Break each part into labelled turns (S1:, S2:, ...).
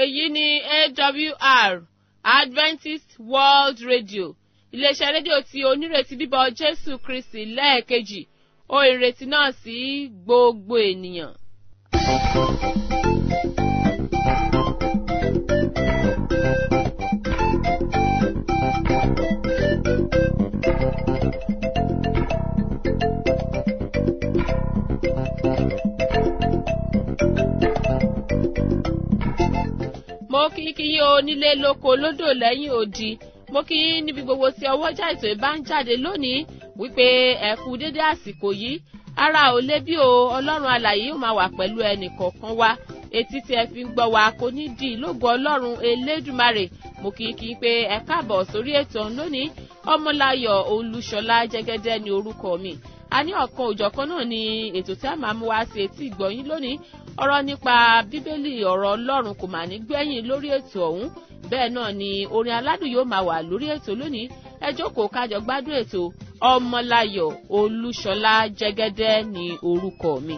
S1: èyí ni awr adventist world radio iléeṣẹ́ rédíò tí onírètí bíbọ̀ jésù kristi lẹ́ẹ̀kejì ó ìrètí náà sí gbogbo ènìyàn. mo kí kí yí onílé lóko lódò lẹ́yìn odi mo kí yín níbi gbogbo tí ọwọ́jà ètò ìbá ń jáde lónìí wípé ẹ kú dédé àsìkò yìí ara ò lé bí o ọlọ́run alàyè yóò máa wà pẹ̀lú ẹnì kọ̀ọ̀kan wa etí tí ẹ fi ń gbọ́ wa kò ní di ìlógo ọlọ́run elédùmarè mo kí kí pé ẹ káàbọ̀ sórí ètò lónìí ọmọláyọ̀ olúṣọlá jẹ́gẹ́dẹ́ ni orúkọ mi a ní ọ̀kan òjọ̀kan náà ni ètò tí a máa mú wá sí etí ìgbọ̀yìn lónìí ọ̀rọ̀ nípa bíbélì ọ̀rọ̀ ọlọ́run kò mà ní gbẹ̀yìn lórí ètò ọ̀hún bẹ́ẹ̀ náà ni orin aládùn yóò máa wà lórí ètò lónìí ẹ jókòó kájọ gbádùn ètò ọmọláyọ̀ olúṣọlá jẹ́gẹ́dẹ́ ni orúkọ mi.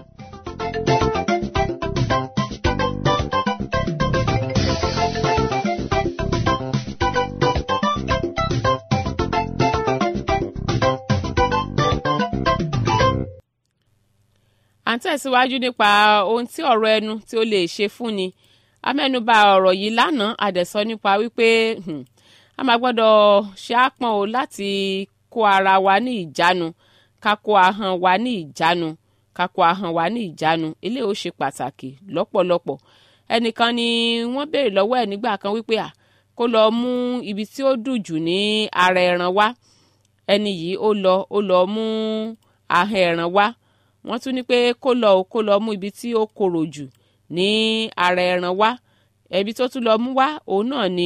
S1: à ń tẹ̀síwájú nípa ohun tí ọ̀rọ̀ ẹnu tí ó lè ṣe fún ni amẹ́nuba ọ̀rọ̀ yìí lánàá àdẹ̀sọ nípa wípé a máa gbọ́dọ̀ ṣe àpọ̀n o láti kó ara wa ní ìjánu ká kó ahọ́n wa ní ìjánu ká kó ahọ́n wa ní ìjánu eléyìí ó ṣe pàtàkì lọ́pọ̀lọpọ̀ ẹnìkan ni wọ́n béèrè lọ́wọ́ ẹ̀ nígbà kan wípé à kó lọ mú ibi tí ó dùn jù ní ara ẹran wá ẹni yìí ó lọ ó lọ mú ahọ́n ẹran wá wọ́n tún ní pé kó lọ kó lọ mú ibi tí ó korò jù ní ara ẹran wá ẹbí tó tún lọ mú wá òun náà ni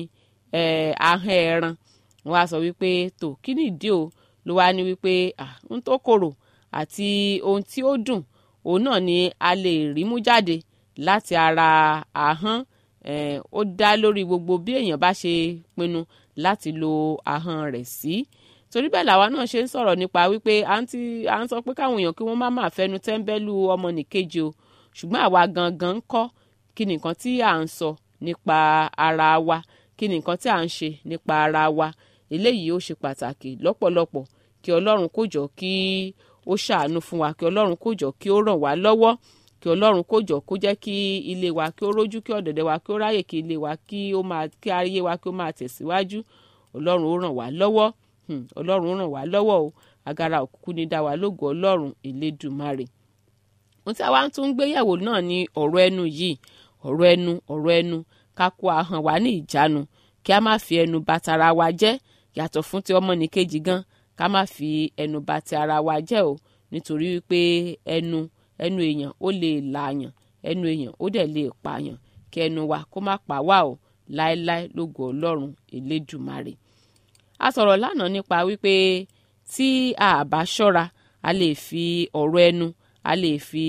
S1: ahọ́n ẹran wọ́n á sọ wípé tó kí ni ìdí o ló wá ní wípé ohun tó korò àti ohun tí ó dùn òun náà ni a lè rí mú jáde láti ara ahọ́n ó dá lórí gbogbo bí èèyàn bá ṣe pinnu láti lo ahọ́n rẹ̀ sí. Si torí bẹ́ẹ̀ làwa náà ṣe ń sọ̀rọ̀ nípa wípé à ń sọ pé káwọn èèyàn kí wọ́n má máa fẹnu tẹ́ńbẹ́lú ọmọnìkejì o ṣùgbọ́n àwa gangan ń kọ́ kí ni nǹkan tí à ń sọ nípa ara wa kí ni nǹkan tí à ń ṣe nípa ara wa eléyìí ó ṣe pàtàkì lọ́pọ̀lọpọ̀ kí ọlọ́run kó jọ kí ó ṣàánú fún wa kí ọlọ́run kó jọ kí ó ràn wá lọ́wọ́ kí ọlọ́run kó jọ kó jẹ́ kí ilé wa kí ó rójú kí ọ̀dẹ̀dẹ̀ wa kí ó ráyè kí ilé wa kí ó máa kí ayé wa kí ó máa tẹ̀síwájú ọlọ́run ó ràn wá lọ́wọ́ ọlọ́run ràn wá lọ́wọ́ o agara òkùnkùn ní dá wa lógo ọlọ́run elédùmarè ohun tí a wá ń tún gbéyẹ̀wò náà ni ọ̀rọ̀ ẹnu yìí ọ̀rọ̀ ẹnu ọ̀rọ̀ ẹnu ká kó ahọ́n wa ní ìjánu kí a má fi ẹnu bà tara wa jẹ́ yàtọ̀ fún ti ọmọnìkejì gan ká má fi ẹnu bà ti ara wa jẹ́ o nítorí wípé ẹnu ẹnu èèyàn ó lè lààyàn ẹnu èèyàn ó dẹ̀ lè pààyàn kí ẹnu wa kó má pa wá o láéláé lógo ọlọ́run elédùmarè a sọ̀rọ̀ lánàá nípa wípé tí a bá ṣọ́ra a lè fi ọ̀rọ̀ ẹnu a lè fi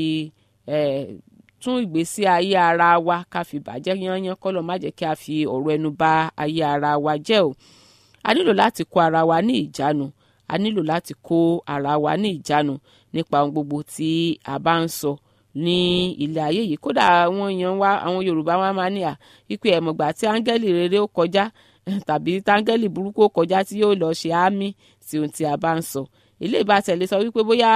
S1: tún ìgbésí ayé ara wa ká fi bàjẹ́ yányán kọ́lọ̀ má jẹ́ kí a fi ọ̀rọ̀ ẹnu bà ayé ara wa jẹ́ o a nílò láti kó ara wa ní ìjánu a nílò láti kó ara wa ní ìjánu nípa ohun gbogbo tí a bá ń sọ ní ilé ayé yìí kódà àwọn èèyàn wa àwọn Yorùbá wa máa ní à wípé ẹ̀mọ̀gbà tí áńgẹ́lì rere ó kọjá tàbí táńgẹ́lì burúkú kọjá tí yóò lọ ṣe àmì tí ohun tí a bá ń sọ ilé ìbátẹ̀lé sọ wípé bóyá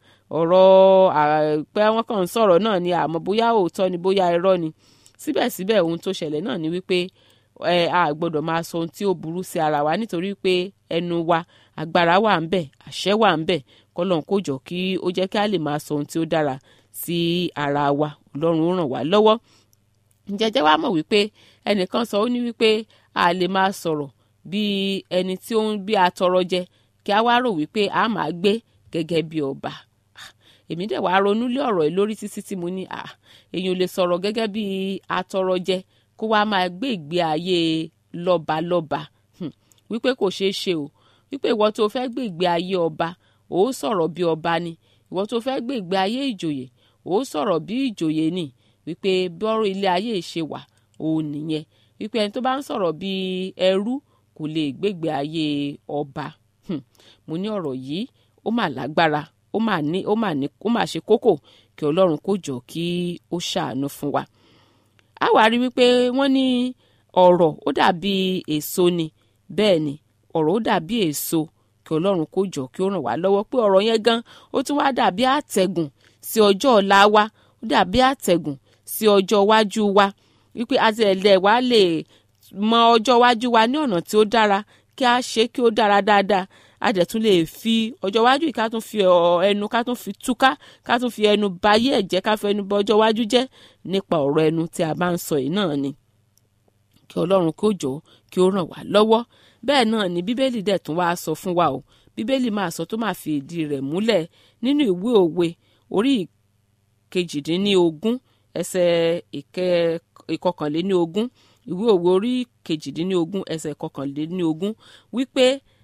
S1: ọ̀rọ̀ pé wọ́n kàn ń sọ̀rọ̀ náà ni àmọ́ bóyá òótọ́ ni bóyá irọ́ ni síbẹ̀síbẹ̀ ohun tó ṣẹlẹ̀ náà ni wípé a gbọ́dọ̀ máa sọ ohun tí ó burú sí ara wa nítorí pé ẹnu wa agbára wà ń bẹ̀ àṣẹ wà ń bẹ̀ kọ́lọ́n kó jọ kí ó jẹ́ kí a lè máa sọ ohun tí ó dára sí ara wa ọlọ́run ó ràn wá lọ́wọ́ jẹjẹ wa mọ̀ wípé ẹnìkan sọ ó ní wípé a lè máa sọ̀rọ̀ bí ẹni tí ó ń bí atọrọ jẹ kí a wá rò wípé a máa gbé gẹ́gẹ́ bí ọba èmi dẹ̀ wá ronú lé ọ̀rọ̀ yìí lórí títí tí mo ní èèyàn ò lè sọ̀rọ̀ gẹ́gẹ́ bí atọrọ jẹ kó wá máa gbé ìgbé ayé lọ́balọ́ba wípé kò ṣeé ṣe o wípé ìwọ tó fẹ́ gbé ìgbé ayé ọba ò sọ̀rọ̀ bí ọba ni ìwọ tó fẹ́ gbé ìgbé ayé ìjòyè ò sọ̀rọ̀ bí ìjòyè ni wípé bọ́rọ̀ ilé ayé ṣe wà òun nìyẹn wípé ẹni tó bá ń sọ̀rọ̀ bí ẹrú kò lè gbégbé ayé ọba mo ní ọ̀rọ̀ yìí ó mà lágbára ó mà ní ó mà ní ó mà ṣe kókò kí ọlọ́run kó jọ kí ó ṣàánú fún wa a wá rí wípé wọ́n ní ọ̀rọ̀ ó dàbí èso ni bẹ́ẹ̀ ni ọ̀rọ̀ ó dàbí èso kí ọlọ́run kó jọ kí ó ràn wá lọ́wọ́ pé ọ̀rọ̀ yẹn gan ó tún wá dàbí àtẹ̀gùn sí ọjọ́ ọ̀la wa ó dàbí àtẹ̀gùn sí ọjọ́ iwájú wa wípé àti ẹ̀lẹ́ wa lè mọ ọjọ́ iwájú wa ní ọ̀nà tí ó dára kí a ṣe kí ó dára dáadáa a dẹ̀ tún lè fi ọjọ́ iwájú yìí ká tún fi ẹnu ká tún fi túká ká tún fi ẹnu bayé ẹ̀jẹ̀ ká fi ẹnu bọ ọjọ́ iwájú jẹ́ nípa ọ̀rọ̀ ẹnu tí a bá ń sọ yìí náà ni kí ọlọ́run kó jọ kí ó ràn wá lọ́wọ́ bẹ́ẹ̀ náà ni bíbélì dẹ̀ tún wá sọ fún wa o bíbélì máa sọ tó máa fi ìdí rẹ̀ múlẹ̀ nínú ìwé òwe orí kejìdínlógún ẹsẹ̀ ìkọkànléníogún ìwé òwe orí kejìdínlógún ẹsẹ̀ ìkọkànléníogún wípé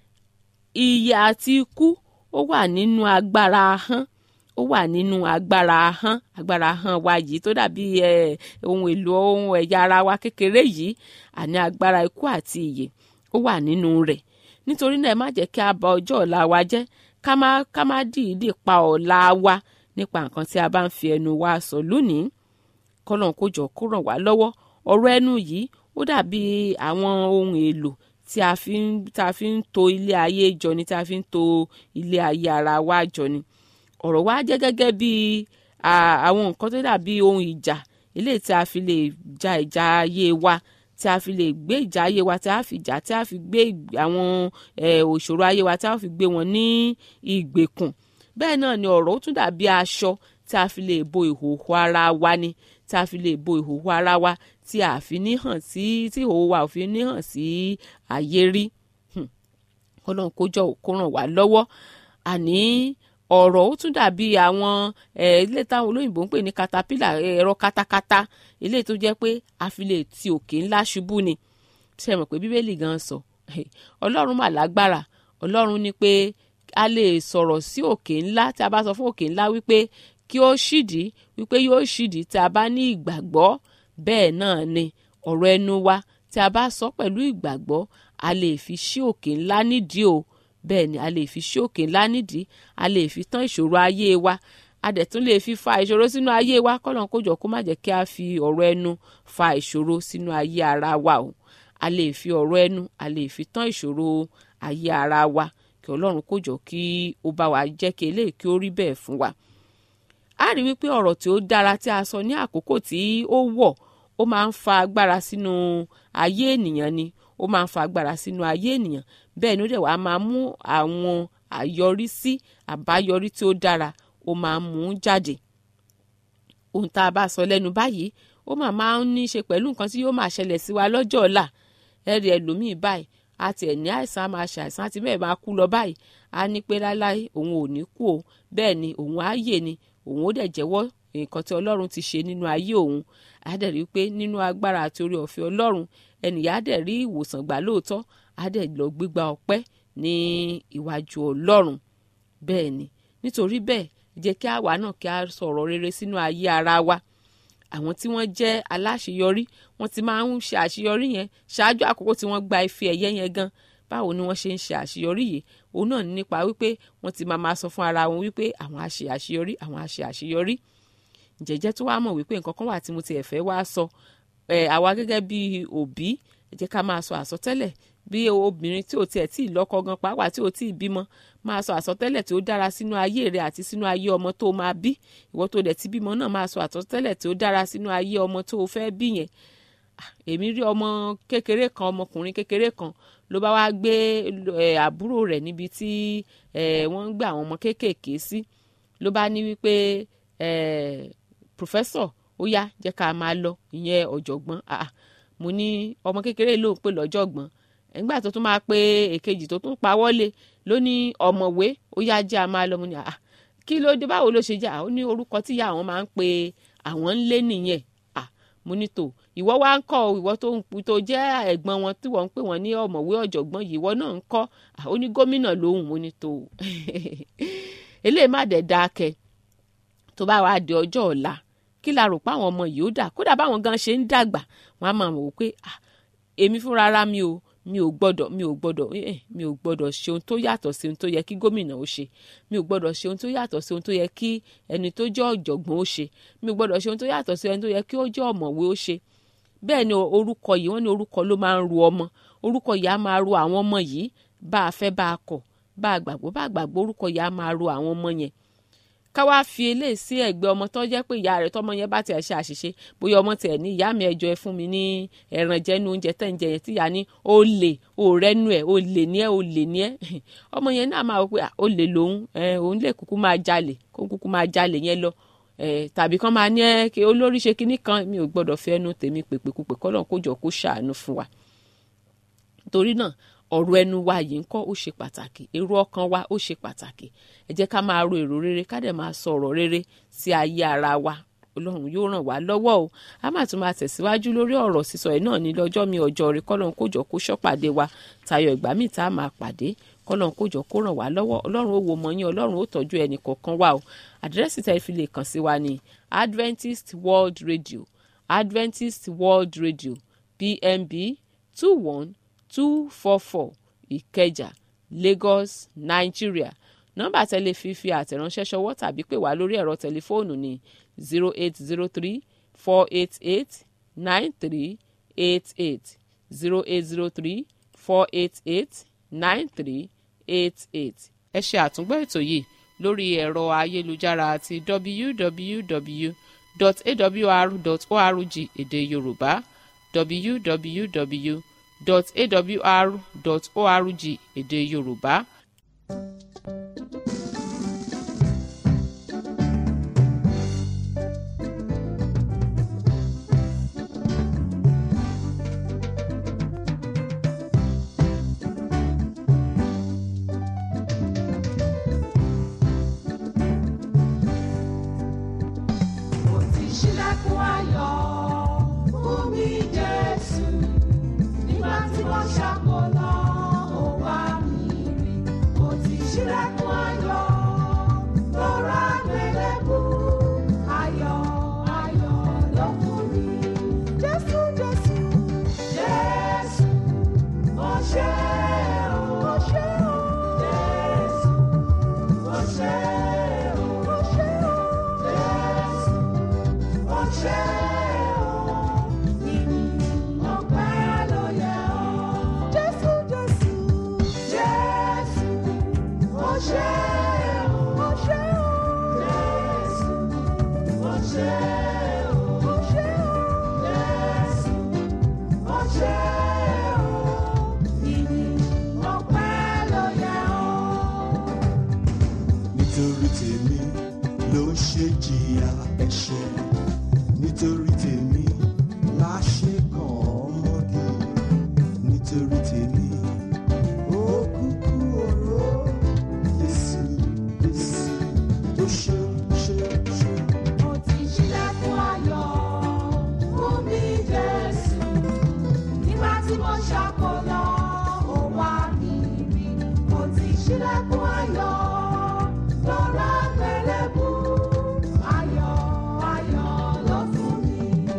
S1: ìyè àti ikú ó wà nínú agbára ahọ́n ó wà nínú agbára ahọ́n agbára ahọ́n wa yìí tó dàbí ohun èlò ohun ẹ̀yà ara wa kékeré yìí àní agbára ikú àti ìyè ó wà nínú rẹ̀ nítorí náà ẹ má jẹ́ kí a bà ọjọ́ ọ̀la wa jẹ́ ká má ká má dìídì pa ọ̀la wa nípa nǹkan tí a bá ń fi ẹnu wa sọ lónìí kọ́lọ́n kó jọ kó ràn wá lọ́wọ́ ọ̀rọ̀ ẹnu yìí ó dàbí àwọn ohun èlò tí a fi ń tá a fi ń to ilé ayé jọ ni tí a fi ń to ilé ayé ara wa jọ ni ọ̀rọ̀ wa jẹ́ gẹ́gẹ́ bí àwọn nǹkan tó dàbí ohun ìjà eléyìí tí a fi lè ja ìjà ayé wa tí a fi lè gbé ìjà ayé wa tí a fi jà tí a fi gbé àwọn òṣòro ayé wa tí a fi gbé wọn ní ìgbèkùn bẹ́ẹ̀ náà ni ọ̀rọ̀ ó tún dàbí aṣọ tí a fi lè bo ìhòòhò ara wa ni tí a fi lè bo ìhòòhò ara wa tí a fi ní hàn sí tí ìhòòhò wa ò fi ní hàn sí ayé rí ọlọ́run kó jọ kó ràn wá lọ́wọ́ àní ọ̀rọ̀ ó tún dàbí àwọn ilé táwọn olóyìnbó ń pè ní katapila ẹ̀rọ katakata ilé tó jẹ́ pé a fi lè ti òkè ńlá ṣubú ni ṣe mọ̀ pé bíbélì gan sọ ọlọ́run mà lágbára ọlọ́run ní pé a lè sọ̀rọ̀ sí òkè ńlá tí a bá sọ fún òkè ńlá wípé kí ó ṣídìí wípé yóò ṣídìí tí a bá ní ìgbàgbọ́ bẹ́ẹ̀ náà ni ọ̀rọ̀ ẹnu wa tí a bá sọ pẹ̀lú ìgbàgbọ́ a lè fi ṣí òkè ńlá nídìí o bẹ́ẹ̀ ni a lè fi ṣí òkè ńlá nídìí a lè fi tán ìṣòro ayé wa a dẹ̀ tún lè fi fa ìṣòro sínú ayé wa kọ́lọ́n kó jọ kó má jẹ́ kí a fi ọ̀rọ̀ ẹnu fa ìṣòro sínú ayé ara wa o a lè fi ọ̀rọ̀ ẹnu a lè fi tán ìṣòro ayé ara wa kí ọlọ́run kó jọ kí ó bá wa jẹ́ kí eléyìí kí ó rí bẹ́ẹ̀ fún wa a rí wípé ọ̀rọ̀ tí ó dára tí a sọ ní àkókò tí ó wọ̀ ó máa ń fa agbára sínú ayé ènìyàn ni ó máa ń fa agbára sínú ayé ènìyàn bẹ́ẹ̀ ni ó dẹ̀ wá máa mú àwọn àyọrísí àbáyọrí tí ó dára ó máa ń mú jáde ohun tá a bá sọ lẹ́nu báyìí ó máa máa ń ní í ṣe pẹ̀lú nǹkan tí yóò máa ṣẹlẹ̀ sí wa lọ́jọ́ ọ̀la ẹ̀rì ẹlòmíì báyìí àti ẹ̀ ní àìsàn á máa ṣe àìsàn àti bẹ́ẹ̀ máa kú lọ báyìí á ní pé láéláé òun ò ní kú o bẹ́ẹ̀ ni òun á yè ni òun ó dẹ̀ jẹ́wọ́ nǹkan tí ọlọ́run ti ṣe nínú ayé òun á dẹ̀ rí i pé nínú agbára àti orí ọ̀fẹ́ ọlọ́run ẹnìyà á dẹ̀ rí ìwòsàn gbà lóòótọ́ á dẹ̀ lọ gbígba ọpẹ́ ní iwájú ọlọ́run bẹ́ẹ̀ ni nítorí bẹ́ẹ̀ jẹ́ kí àwa náà kí a sọ̀rọ̀ rere sínú ayé ara wa àwọn tí wọ́n jẹ́ aláṣeyọrí wọ́n ti máa ń ṣe àṣeyọrí yẹn ṣáájú àkókò tí wọ́n gba ife ẹ̀yẹ yẹn gan báwo ni wọ́n ṣe ń ṣe àṣeyọrí yìí òun náà nípa wípé wọ́n ti máa máa sọ fún ara wọn wípé àwọn á ṣe àṣeyọrí àwọn á ṣe àṣeyọrí jẹ́jẹ́ tó wá mọ̀ wípé nǹkan kan wà tí mo ti ẹ̀fẹ́ wá sọ ẹ̀ àwa gẹ́gẹ́ bí òbí ẹ jẹ́ ká máa sọ àsọtẹ́lẹ̀ bí obìnrin tí ò tiẹ̀ tí ì lọ́kọ gan pàápàá tí ò tí ì bímọ máa sọ àsọtẹ́lẹ̀ tí ó dára sínú ayé rẹ àti sínú ayé ọmọ tó máa bí ìwọ tó dẹ̀ ti bímọ náà máa sọ àsọtẹ́lẹ̀ tí ó dára sínú ayé ọmọ tó o fẹ́ bí yẹn èmi rí ọmọ kékeré kan ọmọkùnrin kékeré kan ló bá wá gbé àbúrò rẹ̀ níbi tí wọ́n ń gbé àwọn ọmọ kéékèèké sí ló bá ní wípé pòfẹ́sọ̀ ó yá jẹ́ ká máa lọ ìyẹn ọ̀jọ̀gbọ́n mo ní ọmọ kékeré ló ń pè lọ́jọ̀gbọ́n nígbà tó tún máa pe èkejì tó tún pa wọlé ló ní ọ̀mọ̀wé ó yá jẹ́ a máa lọ mo ní àá kí ló dé báwo ló ṣe jẹ́ àwọn ní orúkọ tí ìyá àwọn máa ń pe àwọn ń lé nìyẹn à mo ní tò ìwọ wá ń kọ́ ìwọ tó ń tó jẹ́ ẹ̀gbọ́n wọn tí wọ́n ń pè wọ́n ní ọ̀mọ̀wé ọ̀jọ̀gbọ́n yìí ìwọ náà ń kọ́ ó ní gómìnà lóhùn mo ní tò eléyìí má dẹ̀ dáa kẹ tó bá wàá di ọjọ́ ọ̀la kí la rò pé àwọn ọmọ yìí ó dà kódà báwọn gan ṣe ń dàgbà wọn á máa wò pé èmi fúnra ara mi o mi ò gbọ́dọ̀ mi ò gbọ́dọ̀ eh, mi ò gbọ́dọ̀ ṣe ohun tó yàtọ̀ sí ohun tó yẹ kí gómìnà ó ṣe mi ò gbọ́dọ̀ ṣe ohun tó yàtọ̀ sí ohun tó yẹ kí ẹni tó jẹ́ ọ̀jọ̀gbọ́n ó ṣe mi ò gbọ́dọ̀ ṣe ohun tó yàtọ̀ sí ẹni tó yẹ kí ó jẹ́ ọ̀mọ̀wé ó ṣe bẹ́ẹ̀ ni orúkọ yìí wọ́n ní orúkọ ló máa ń ru ọmọ orúkọ yìí á máa ru àwọn ọmọ yìí bá a fẹ́ bá a kọ̀ bá a gbàgbọ́ bá a gbàgbọ́ orúkọ yìí á máa ru àwọn ọmọ yẹn ká wá fi eléyìí sí ẹ̀gbẹ́ ọmọ tó jẹ́ pé ìyá rẹ̀ tọ́mọ yẹn bá tiẹ̀ ṣe àṣìṣe bóyá ọmọ tiẹ̀ ní ìyá mi ẹjọ́ ẹ fún mi ní ẹran jẹnu oúnjẹ tẹ̀ ń jẹ yẹn tíyà ní ó lè ó rẹ́nu ẹ̀ ó lè ní ẹ̀ ó lè ní ẹ̀ ọmọ yẹn náà máa wọ pé ó lè lòun òun lè kúkú máa jalè kó kúkú máa jalè yẹn lọ tàbí kán máa ní ẹ kí olórí ṣe kinní kan mi ò gbọ́dọ̀ fi ẹnu tèmi pèpèkúpè kọ́ lọ́n kó jọ kó ṣàánú fún wa torí náà ọ̀rọ̀ ẹnu wa yìí ń kọ́ ó ṣe pàtàkì èrò ọkàn wa ó ṣe pàtàkì ẹ jẹ́ ká máa ro èrò rere ká dẹ̀ máa sọ ọ̀rọ̀ rere sí ayé ara wa ọlọ́run yóò ràn wá lọ́wọ́ o a máa tún máa tẹ̀síwájú lórí ọ̀rọ̀ sísọ ẹ̀ náà ní lọ́jọ́ mi ọjọ́ rẹ kọ́lọ́n kójọ kó ṣọ́pàdé wa tayọ ìgbà míì tá a máa pàdé kọ́lọ́n kójọ kó ràn wá lọ́wọ́ ọlọ́run ó wo mọ̀ yín ọlọ́run ó tọ́jú ẹnì kọ̀ọ̀kan wa o àdírẹ́sì tẹ́ fi lè kàn sí wa ní Adventist World Radio Adventist World Radio PMB two one two four four ìkẹjà lagos nigeria nọ́mbà tẹ́lẹ̀ fífi àtẹ̀ránṣẹ́ ṣọwọ́ tàbí pè wá lórí ẹ̀rọ tẹlifóònù ní zero eight zero three four eight eight nine three eight eight zero eight zero three four eight eight nine three eight eight. ẹ ṣe àtúngbọ́ ètò yìí lórí ẹ̀rọ ayélujára àti www.awr.org èdè yorùbá www awr.org èdè yorùbá.
S2: Mo ti ṣílẹ̀kùn ayọ̀ fún mi Jésù nígbà tí wọ́n ṣàkólọ́ ó wá mi rí. Mo ti ṣílẹ̀kùn ayọ̀ lọ́ra gbẹlẹ́bù ayọ̀ ayọ̀ ló fún mi. Jésù Jésù Jésù mo ṣe o mo ṣe o Jésù mo ṣe o mo ṣe o Jésù mo ṣe o ìyìn ọpẹ́ ló yẹ ọ́. Jésù Jésù Jésù mo ṣe o mo ṣe o Jésù mo ṣe o mo ṣe o Jésù mo ṣe o ìyìn ọpẹ́ ló yẹ ọ́.
S3: nítorí tèmi ló ṣe jìyà ẹ̀ṣẹ̀ nítorí tèmi la ṣe kàn ọmọdé nítorí tèmi ó kúkú oró Jésù Jésù ó ṣe ṣe ṣe.
S2: Mo ti ṣílẹ̀kùn ayọ̀ fún mi Jésù. Nígbà tí mo ṣàkólọ́, ó wá mi rí. Mo ti ṣílẹ̀kùn ayọ̀ lọ́ra gbẹlẹ́bù. Ayọ̀ ayọ̀ ló fún mi.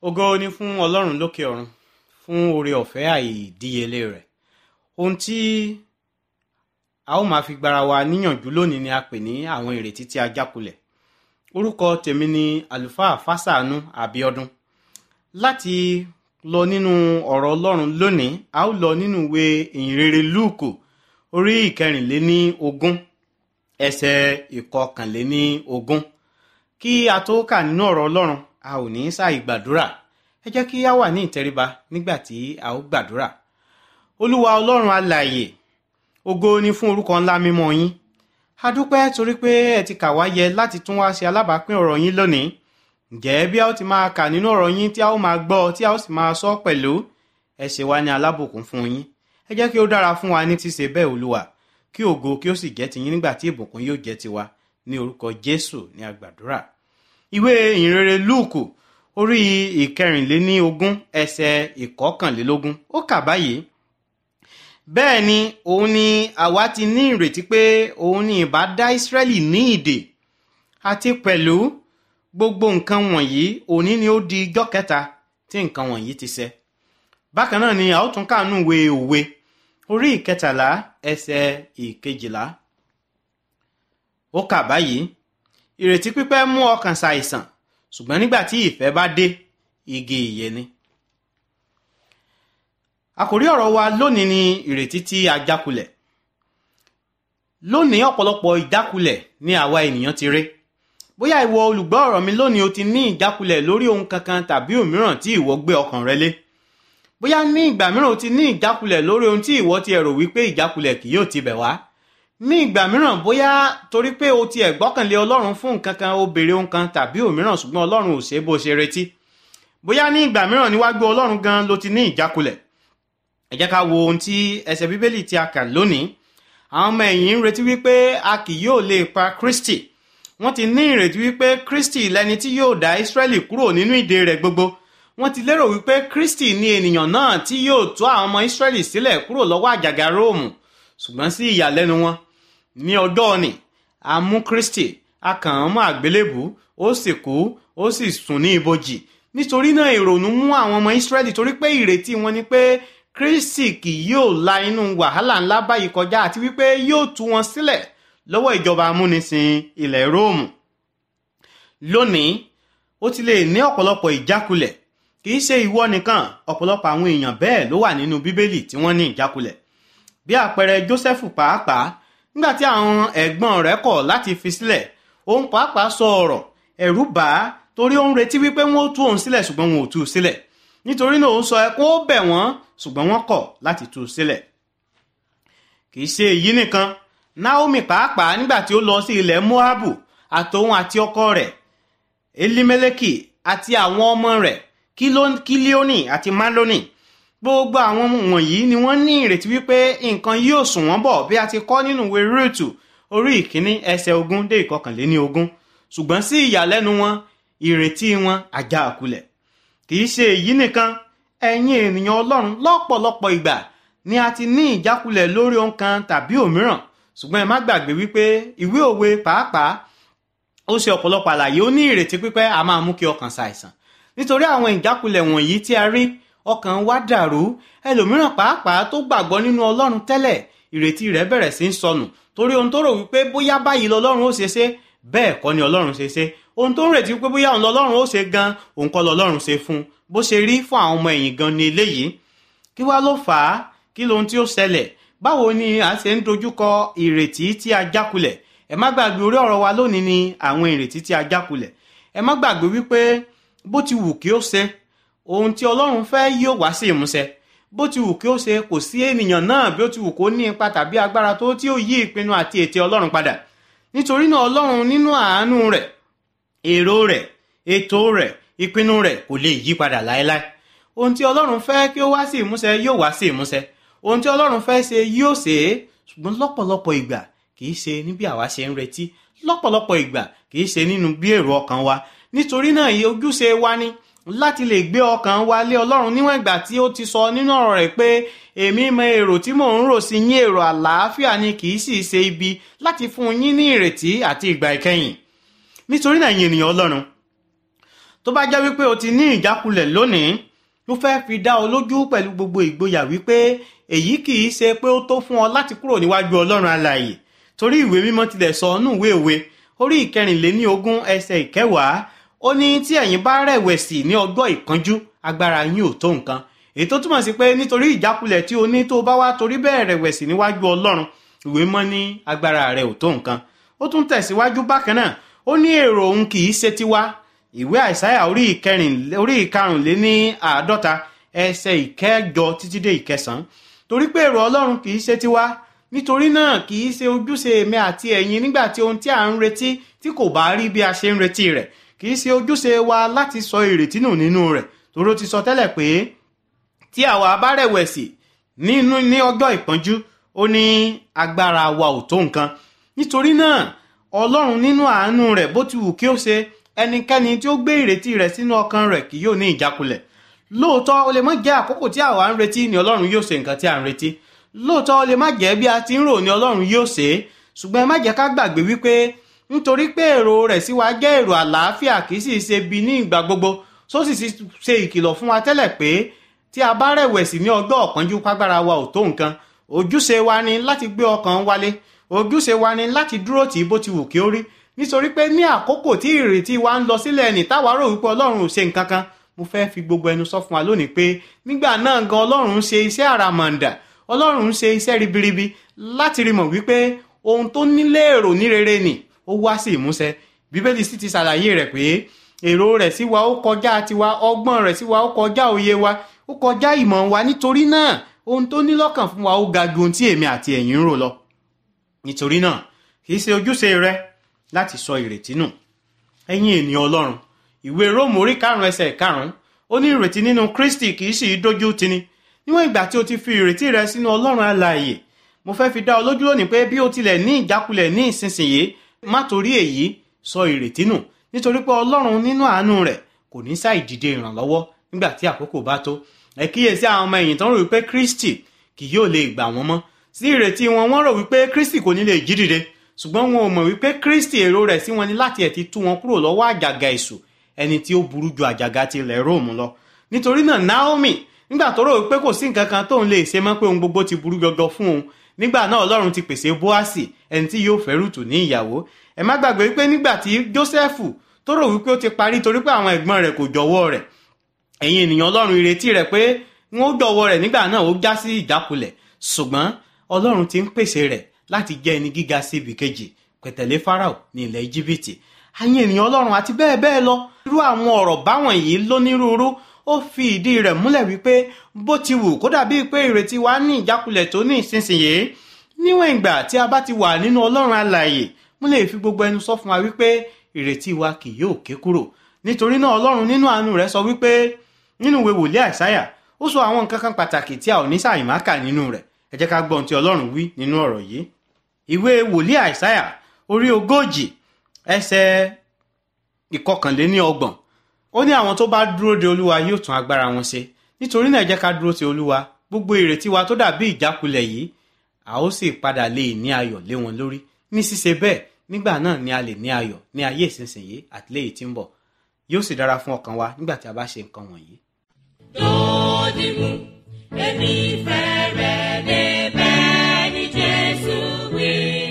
S4: ògo ni fún ọlọ́run lókè ọ̀run fún oore ọ̀fẹ́ àìdíyelé rẹ̀ ohun tí a ó máa fi gbára wa níyànjú lónìí ni a pè ní àwọn ìrètí tí a jákulẹ̀ orúkọ tèmi ni àlùfáà fásánù àbíọdún láti lọ nínú ọ̀rọ̀ ọlọ́run lónìí a ó lọ nínú ìwé ìhìnrere lúùkù orí ìkẹrìnléní ogún ẹsẹ̀ ìkọkànléní ogún kí a tó kà nínú ọ̀rọ̀ ọlọ́run a ò ní ṣàì gbàdúrà ẹ jẹ́ kí a wà ní ìtẹríba nígbà tí a ó gbàdúrà olúwa ọlọ́run alààyè ògo ni fún orúkọ ńlá mímọ́ yín a dúpẹ́ torí pé ẹ ti kà wá yẹ láti tún wá ṣe alábàápín ọ̀rọ̀ yín lónìí ǹjẹ́ bí a ó ti máa kà nínú ọ̀rọ̀ yín tí a ó máa gbọ́ tí a ó sì máa sọ pẹ̀lú ẹ ṣe wá ní alábùkún fún yín ẹ jẹ́ kí ó dára fún wa ní ṣíṣe bẹ́ẹ̀ olúwa kí ògo kí ó sì jẹ́ tiyín nígbà tí ìbùkún yóò jẹ́ tiwa ní orúkọ jésù ní agbàdúrà ìwé ìhìnrere lúùkù orí ìkẹrìnléní ogún ẹsẹ̀ ìkọkànlélógún ó kà báyìí bẹ́ẹ̀ ni òun ni àwa ti ní ìrètí pé òun ni ìbá dá ìsírẹ́lì ní ìdè àti pẹ̀lú gbogbo nǹkan wọ̀nyí òní ni ó di ijọ́ kẹta tí nǹkan wọ̀nyí ti ṣẹ bákan náà ni a ó tún kàánú ìwé òwe orí ìkẹtàlá ẹsẹ̀ ìkejìlá ó kà báyìí ìrètí pípẹ́ mú ọkàn ṣàìsàn ṣùgbọ́n nígbà tí ìfẹ́ bá dé igi ìyè ni àkòrí ọ̀rọ̀ wa lónìí ni ìrètí tí a jákulẹ̀ lónìí ọ̀pọ̀lọpọ̀ ìjákulẹ̀ ni àwa ènìyàn ti rí bóyá ìwọ olùgbọ́ ọ̀rọ̀ mi lónìí o ti ní ìjákulẹ̀ lórí ohun kankan tàbí òmíràn tí ìwọ gbé ọkàn rẹ lé bóyá ní ìgbà mìíràn o ti ní ìjákulẹ̀ lórí ohun tí ìwọ ti ẹ̀rò wípé ìjákulẹ̀ kì yóò ti bẹ̀ wá ní ìgbà mìíràn bóyá torí pé o ti ẹ̀gbọ́kànlé ọlọ́run fún nǹkan kan o béèrè ohun kan tàbí òmíràn ṣùgbọ́n ọlọ́run ò ṣe bó ṣe retí bóyá ní ìgbà mìíràn níwájú ọlọ́run gan ló ti ní ìjákulẹ̀ ẹ jẹ́ ká wo ohun tí ẹsẹ̀ bíbélì tí a kà lónìí àwọn ọmọ ẹ̀yìn ń retí wípé a kì yóò lè pa kristi wọ́n ti ní ìrètí wípé kristi lẹni tí yóò dá israẹli kúrò nínú ìdè rẹ̀ gbogbo wọ́n ti lérò wípé kristi ni ènìyàn náà tí yóò tú àwọn ọmọ israẹli sílẹ̀ kúrò lọ́wọ́ àjàgà róòmù ṣùgbọ́n sí ìyàlẹ́nu wọn ní ọjọ́ òní a mú kristi a kàn án mọ́ àgbélébù ó sì kú ó sì sùn ní ibojì nítorí náà ìrònú mú àwọn ọmọ israẹli torí pé ìrètí wọn ni pé kristi kì yóò la inú wàhálà ńlá báyìí kọjá àti wípé yóò tú wọn sílẹ̀ lọ́wọ́ ìjọba amúnisìn ilẹ̀ róòmù lónìí ó ti lè ní ọ̀pọ̀lọpọ̀ ìjákulẹ̀ kì í ṣe ìwọ nìkan ọ̀pọ̀lọpọ̀ àwọn èèyàn bẹ́ẹ̀ ló wà nínú bíbélì tí wọ́n ní ìjákulẹ̀ bí àpẹẹrẹ jósẹ́fù pàápàá nígbà tí àwọn ẹ̀gbọ́n rẹ̀ kọ̀ láti fi sílẹ̀ òun pàápàá sọ ọ̀rọ̀ ẹ̀rù bà á torí ó ń retí wípé wọ́n ó tú òun sílẹ̀ ṣùgbọ́n wọn ò tú u sílẹ̀ nítorí náà ó sọ ẹkún ó bẹ̀ wọ́n ṣùgbọ́n wọ́n kọ̀ láti tú u sílẹ̀ kì í ṣe èyí nìkan naomi pàápàá nígbà tí ó lọ sí ilẹ̀ moabu àtòun àti ọkọ rẹ̀ elimeleki àti àwọn ọmọ rẹ̀ kílíónì àti maloni gbogbo àwọn wọ̀nyí ni wọ́n ní ìrètí wípé nǹkan yóò sùn wọ́n bọ̀ bí a ti kọ́ nínú ìwé rúùtù orí ìkíní ẹsẹ̀ ogún dé ìkọkànléní ogún ṣùgbọ́n sí ìyàlẹ́nu wọn ìrètí wọn ajá àkulẹ̀ kì í ṣe èyí nìkan ẹ̀yin ènìyàn ọlọ́run lọ́pọ̀lọpọ̀ ìgbà ni a ti ní ìjákulẹ̀ lórí ohun kan tàbí òmíràn ṣùgbọ́n ẹ má gbàgbé wípé ìwé òwe pàápàá ó ṣe ọ̀pọ̀lọpọ̀ àlàyé ó ní ìrètí pípẹ́ a máa mú kí ọkàn ṣàìsàn nítorí àwọn ìjákulẹ̀ wọ̀nyí tí a rí ọkàn wa dàrú ẹlòmíràn pàápàá tó gbàgbọ́ nínú ọlọ́run tẹ́lẹ̀ ìrètí rẹ̀ bẹ̀rẹ̀ sí í sọnù torí ohun tó rò wípé bóyá báyìí lọlọ́run ó ṣe ṣe bẹ́ẹ̀ kọ́ ni ọlọ́run ṣe ṣe ohun tó ń retí wípé bóyá òun lọlọ́run ó ṣe gan òun kọ́ lọlọ́run ṣe fún un bó ṣe rí fún àwọn ọmọ ẹ̀yìn gan ni eléyìí kí wá ló fà á kí lohun tí ó ṣẹlẹ̀ báwo ni a ṣe ń dojúkọ ìrètí tí a jákulẹ̀ ẹ má gbàgbé orí ọ̀rọ̀ wa lónìí ni àwọn ìrètí tí a jákulẹ̀ ẹ má gbàgbé wípé bó ti wù kí ó ṣe ohun tí ọlọ́run fẹ́ yóò wá sí ìmúṣẹ bó ti wù kí ó ṣe kò sí ènìyàn náà bí ó ti wù kó ní ipa tàbí agbára tó tí ó yí ìpinnu àti ète ọlọ́run padà nítorí náà ọlọ́run nínú àánú rẹ̀ èrò rẹ̀ ètò rẹ̀ ìpinnu rẹ̀ kò lè yí padà láéláé ohun tí ọlọ́run fẹ́ kí ó wá sí ìmúṣẹ yóò wá sí ìmúṣẹ ohun tí ọlọ́run fẹ́ ṣe yóò ṣe é ṣùgbọ́n lọ́pọ̀lọpọ̀ ìgbà kì í ṣe ní bí àwa ṣe ń retí lọ́pọ̀lọpọ̀ ìgbà kì í ṣe nínú bí èrò ọkàn wa nítorí náà ojúṣe wa ni láti lè gbé ọkàn wa lé ọlọ́run níwọ̀n ìgbà tí ó ti sọ nínú ọ̀rọ̀ rẹ̀ pé èmi mọ èrò tí mò ń rò sí yín èrò àlàáfíà ni kì í sì ṣe ibi láti fún yín ní ìrètí àti ìgbà ìkẹyìn nítorí náà yín ènìyàn ọlọ́run tó bá jẹ́ wípé o ti ní ìjákulẹ̀ lónìí mo fẹ́ fi dá ọ lójú pẹ̀lú gbogbo ìgboyà wípé èyí kì í ṣe pé ó tó fún ọ láti kúrò níwájú ọlọ́run alààyè torí ìwé mímọ́ tilẹ̀ sọ ọ́nù ìwé òwe orí ìkẹrìnléní ogún ẹsẹ̀ ìkẹwàá ó ní tí ẹ̀yin bá rẹ̀wẹ̀sì ní ọjọ́ ìkánjú agbára yín ò tó nǹkan èyí tó túmọ̀ sí pé nítorí ìjákulẹ̀ tí o ní tó bá wá torí bẹ́ẹ̀ rẹ̀wẹ̀sì níwájú ọlọ́run ìwé mọ́ ní agbára rẹ̀ ò tó nǹkan ó tún tẹ̀síwájú bákan náà ó ní èrò òun kì í ṣe tiwa ìwé àìsáyà orí ìkẹrìn orí ìkarùnléní àádọ́ta ẹsẹ̀ ìkẹjọ títí dé ìkẹsàn-án torí pé èrò ọlọ́run kì í ṣe tiwa nítorí náà kì í ṣe ojúṣe èmi àti ẹ̀yin nígbà tí ohun tí à ń retí tí kò bá rí bí a ṣe ń retí rẹ̀ kì í ṣe ojúṣe wa láti sọ ìrètí nù nínú rẹ̀ torí ó ti sọ tẹ́lẹ̀ pé tí àwa bá rẹ̀wẹ̀sì nínú ní ọjọ́ ìpọ́njú ó ní agbára wa ò tó nǹkan nítorí náà ọlọ́run nínú àánú rẹ̀ bó ti wù kí ó ṣe ẹnikẹ́ni tí ó gbé ìrètí rẹ̀ sínú ọkàn rẹ̀ kì yóò ní ìjákulẹ̀ lóòótọ́ ó lè má jẹ́ àkókò tí àwa ń retí ni ọlọ́run yóò ṣe nǹkan tí à ń retí lóòótọ́ ó lè má jẹ́ bí a ti ń rò ni ọlọ́run yóò ṣe é ṣùgbọ́n ẹ má jẹ́ ká gbàgbé wípé nítorí pé èrò rẹ̀ sí wa jẹ́ èrò àlàáfíà kì í sì ṣe bí ní ìgbà gbogbo só sì ṣe ìkìlọ̀ fún wa tẹ́lẹ̀ pé tí a bá rẹ̀wẹ̀sì ní ọjọ́ ọ̀pọ̀njú págbára wa ò tó nǹkan ojúṣe wa ni láti gbé ọkàn wálé ojúṣe wa ni láti dúró tì í bó ti wù kí ó rí nítorí pé ní àkókò tí ìrètí wa ń lọ sílẹ̀ ní táwa rò wípé ọlọ́run ò ṣe nǹkan kan mo fẹ́ fi gbogbo ẹnu sọ fún wa lónìí pé nígbà náà gan ọlọ́run ń ṣe iṣẹ́ àràmàǹdà ọlọ́run ń ṣe iṣẹ́ ribiribi láti rí mọ̀ wípé ohun tó nílé èrò ní rere nì ó wá sí ìmúṣẹ bíbélì sì ti ṣàlàyé rẹ̀ pé èrò rẹ̀ sí wa ó kọjá tiwa ọgbọ́n rẹ̀ sí wa ó kọjá òye wa ó kọjá ìmọ̀ wa nítorí náà ohun tó ní lọ́kàn fún wa ó ga ju ohun tí èmi àti ẹ̀yin ń rò lọ nítorí náà kì í ṣe ojúṣe rẹ láti sọ ìrètí nù ẹ̀yin ènìyàn ọlọ́run ìwé róòmù orí karùn-ún ẹsẹ̀ karùn-ún ó ní ìrètí nínú kristi kì í sì í dójú tini níwọ̀n ìgbà tí o ti fi ìrètí rẹ sínú ọlọ́run alààyè mo fẹ́ fi dá ọ lójú lónìí pé bí o tilẹ̀ ní ìjákulẹ̀ ní ìsinsìnyí má torí èyí sọ ìrètí nù nítorí pé ọlọ́run nínú àánú rẹ̀ kò ní sáì dìde ìrànlọ́wọ́ nígbà tí àkókò bá tó ẹ kíyèsí àwọn ọmọ ẹ̀yìn tó ń rò wípé kristi kì yóò lè gbà wọ́n mọ́ sí ìrètí wọn wọ́n rò wípé kristi kò ní lè jí dìde ṣùgbọ́n wọn ò mọ̀ wípé kristi èrò rẹ̀ sí wọn ni láti ẹ̀ ti tú wọn kúrò lọ́wọ́ àjàgà èṣù ẹni tí ó burú ju àjàgà ti ilẹ̀ róòmù lọ nítorí náà naomi nígbà tó rò wípé kò sí nǹkan kan tóun lè ṣe mọ́ pé ohun gbogbo ti burú gọgọ fún òun nígbà náà ọlọ́run ti pèsè bóásì ẹni tí yóò fẹ́ rútù ní ìyàwó ẹ má gbàgbé wípé nígbà tí jósẹ́fù tó rò wípé ó ti parí torí pé àwọn ẹ̀gbọ́n rẹ̀ kò jọ̀wọ́ rẹ̀ ẹ̀yin ènìyàn ọlọ́run ìrètí rẹ̀ pé wọ́n ó jọ̀wọ́ rẹ̀ nígbà náà ó já sí ìjákulẹ̀ ṣùgbọ́n ọlọ́run ti ń pèsè rẹ̀ láti jẹ́ ẹni gíga sí ibì kejì pẹ̀tẹ̀lé farao ní ilẹ̀ íjíbítì ẹ̀yin ènìyàn ọlọ́run àti bẹ́ẹ̀ bẹ́ẹ̀ lọ irú àwọn ọ̀rọ̀ báwọn yìí lónírúurú ó fi ìdí rẹ̀ múlẹ̀ wípé bó ti wù kó dàbí pé ìrètí wa ní ìjákulẹ̀ tó ní ìsinsìnyí níwọ̀n ìgbà tí a bá ti wà nínú ọlọ́run alààyè mo lè fi gbogbo ẹnu sọ fún wa wípé ìrètí wa kì yóò ké kúrò nítorí náà ọlọ́run nínú àánú rẹ̀ sọ wípé nínú ìwé wòlíì àìsáyà ó sọ àwọn nǹkan kan pàtàkì tí a ò ní sàìmákà nínú rẹ̀ ẹ jẹ́ ká gbọ́ ohun tí ọlọ́run wí nínú ọ̀rọ̀ yìí ìwé wòlíì àìsáyà orí ogójì ẹsẹ̀ ìkọkànléní ọgbọ̀n ó ní àwọn tó bá dúró de olúwa yóò tún agbára wọn ṣe nítorí náà ẹ jẹ́ ká dúró ti olúwa gbogbo ìrètí wa tó dàbí ìjákulẹ̀ yìí a ó sì padà lè ní ayọ̀ lé wọn lórí ní ṣíṣe bẹ́ẹ̀ nígbà náà ni a lè ní ayọ̀ ní ayé ìsinsìnyí àti léyìí tí ń bọ̀ yóò sì dára fún ọkàn wa nígbà tí a bá ṣe nǹkan wọ̀nyí.
S5: Dòdìmú, èmi fẹ́ rẹ̀ débẹ̀ ní Jésù wí.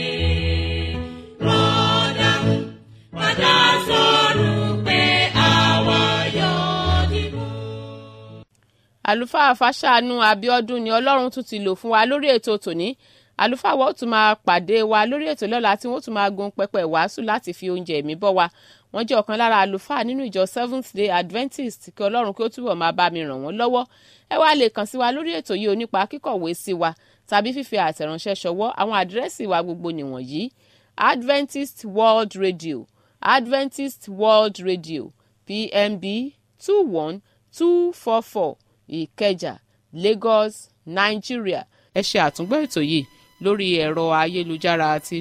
S5: Rọ́dàmú, padà sọ̀rọ̀ pé àwa yóò dìmú.
S1: àlùfáà fàṣàánú abiodun ni ọlọ́run tún ti lò fún wa lórí ètò tòní àlùfáà wa ó tún máa pàdé wa lórí ètò lọ́la tí wọ́n tún máa gun pẹpẹ wàásù láti fi oúnjẹ ẹ̀mí bọ́ wa wọ́n jẹ́ ọ̀kan lára àlùfáà nínú ìjọ seventh day adventist kí ọlọ́run kí ó túbọ̀ máa bá mi ràn wọ́n lọ́wọ́ ẹ wá lè kàn sí wa lórí ètò yìí onípa kíkọ̀wé sí wa tàbí fífi àtẹ̀ránṣẹ́ ṣọwọ́ àwọn àdírẹ́sì wa gbogbo nìwọ̀nyí adventist world radio adventist world radio pmb two one two four four ìkẹjà lagos nigeria ẹ ṣe àtúngbọ́ ètò yìí lórí ẹ̀rọ ayélujára àti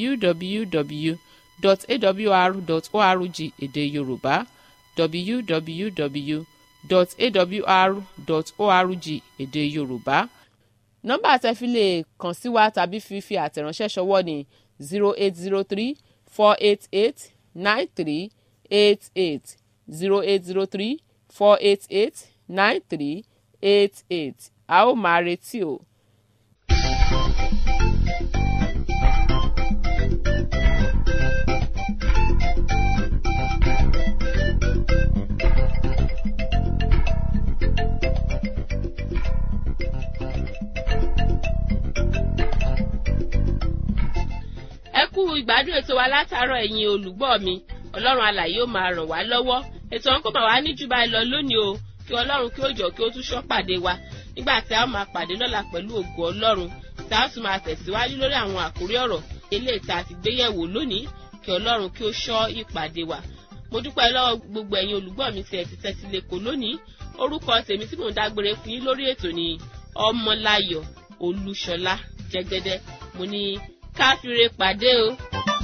S1: www.awr.org èdè yorùbá www.awr.org èdè yorùbá nọ́mbà tẹ́ fi lè kàn sí wa tàbí fi fi àtẹ̀ránṣẹ́ ṣọwọ́ ní zero eight zero three four eight eight nine three eight eight zero eight zero three four eight eight nine three eight eight a ó máa retí o. ẹ kú ìgbádùn ètò wa látàárọ̀ ẹ̀yin olùgbọ́ mi ọlọ́run alàyè ó máa ràn wá lọ́wọ́ ètò ọ̀hún kò máa wá ní jù báyìí lọ lónìí o kí ọlọ́run kí ó jọ kí ó tún ṣọ́ pàdé wa nígbà tí a ó máa pàdé lọ́la pẹ̀lú ògo ọlọ́run tí a ó tún máa tẹ̀síwájú lórí àwọn àkórí ọ̀rọ̀ eléyìí tá a ti gbé yẹ̀wò lónìí kí ọlọ́run kí ó ṣọ́ ìpàdé wa mo dúpẹ́ lọ́wọ́ gbogbo ẹ̀yin olùgbọ́ mi tí ẹ ti tẹ́tí lẹ́kọ̀ọ́ lónìí orúkọ tèmi tí mò ń dágbére fún yín lórí ètò ni ọmọláyọ̀ olúṣọlá jẹ́gẹ́dẹ́ mo ní káfíńre pàdé o.